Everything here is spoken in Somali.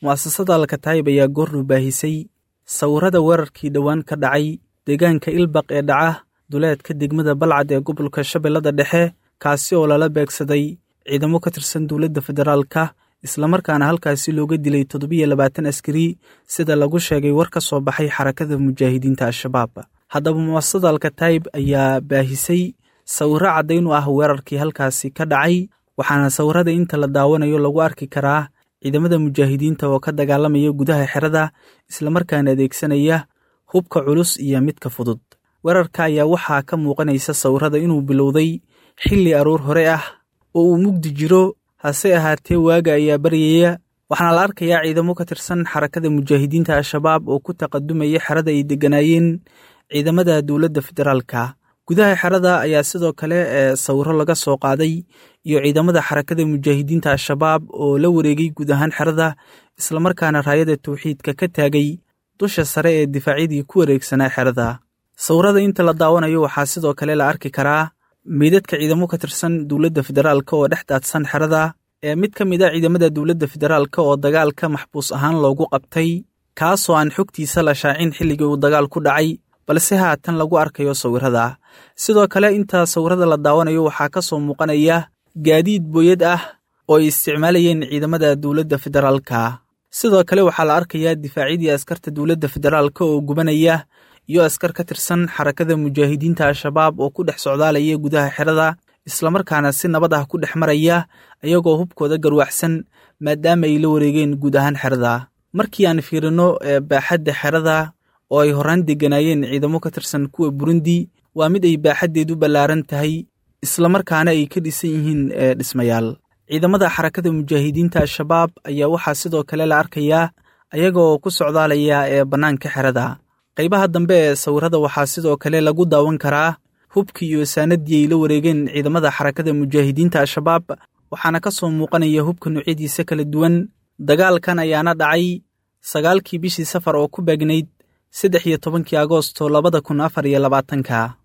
mu'asasada alkataayib ayaa goornu baahisay sawirada weerarkii dhowaan ka dhacay deegaanka ilbaq ee dhaca duleedka degmada balcad ee gobolka shabeellada dhexe kaasi oo lala beegsaday ciidamo ka tirsan dowladda federaalka islamarkaana halkaasi looga dilay toddobiyo labaatan askari sida lagu sheegay war ka soo baxay xarakada mujaahidiinta al-shabaab haddaba mu'asasada alkataayib ayaa baahisay sawiro caddayn u ah weerarkii halkaasi ka dhacay waxaana sawirada inta la daawanayo lagu arki karaa ciidamada mujaahidiinta oo ka dagaalamaya gudaha xerada islamarkaana adeegsanaya hubka culus iyo midka fudud weerarka ayaa waxaa ka muuqanaysa sawirada inuu bilowday xilli aroor hore ah oo uu mugdi jiro hase ahaatee waaga ayaa baryaya waxaana la arkayaa ciidamo ka tirsan xarakada mujaahidiinta al-shabaab oo ku taqadumaya xerada ay degganaayeen ciidamada dowladda federaalka gudaha xerada ayaa sidoo kale ee sawiro laga soo qaaday iyo ciidamada xarakada mujaahidiinta al-shabaab oo la wareegay guud ahaan xerada islamarkaana raayada tawxiidka ka taagay dusha sare ee difaacyadii ku wareegsanaa xerada sawirada inta la daawanayo waxaa sidoo kale la arki karaa meydadka ciidamo ka tirsan dowladda federaalka oo dhex daadsan xerada ee mid ka mid a ciidamada dowladda federaalka oo dagaalka maxbuus ahaan loogu qabtay kaasoo aan xogtiisa la shaacin xilligii uu dagaal ku dhacay balse haatan lagu arkayo sawirada sidoo kale inta sawirada la daawanayo waxaa ka soo muuqanaya gaadiid booyad ah oo ay isticmaalayeen ciidamada dowladda federaalka sidoo kale waxaa la arkayaa difaacyadii askarta dowladda federaalka oo gubanaya iyo askar ka tirsan xarakada mujaahidiinta al-shabaab oo ku dhex socdaalaya gudaha xerada islamarkaana si nabad ah ku dhex maraya ayagoo hubkooda garwaxsan maadaama ay la wareegeen guud ahaan xerada markii aan fiirino baaxadda xerada oo ay horaan degganaayeen ciidamo ka tirsan kuwa burundi waa mid ay baaxaddeedu ballaaran tahay islamarkaana ay ka dhisan yihiin dhismayaal ciidamada xarakada mujaahidiinta al-shabaab ayaa waxaa sidoo kale la arkayaa ayaga oo ku socdaalaya ee bannaanka xerada qaybaha dambe ee sawirada waxaa sidoo kale lagu daawan karaa hubkii iyo saanadii ay la wareegeen ciidamada xarakada mujaahidiinta al-shabaab waxaana ka soo muuqanaya hubka noocyadiisa kala duwan dagaalkan ayaana dhacay sagaalkii bishii safar oo ku beegnayd saddex iyo tobankii agoosto labada kun afar iyo labaatanka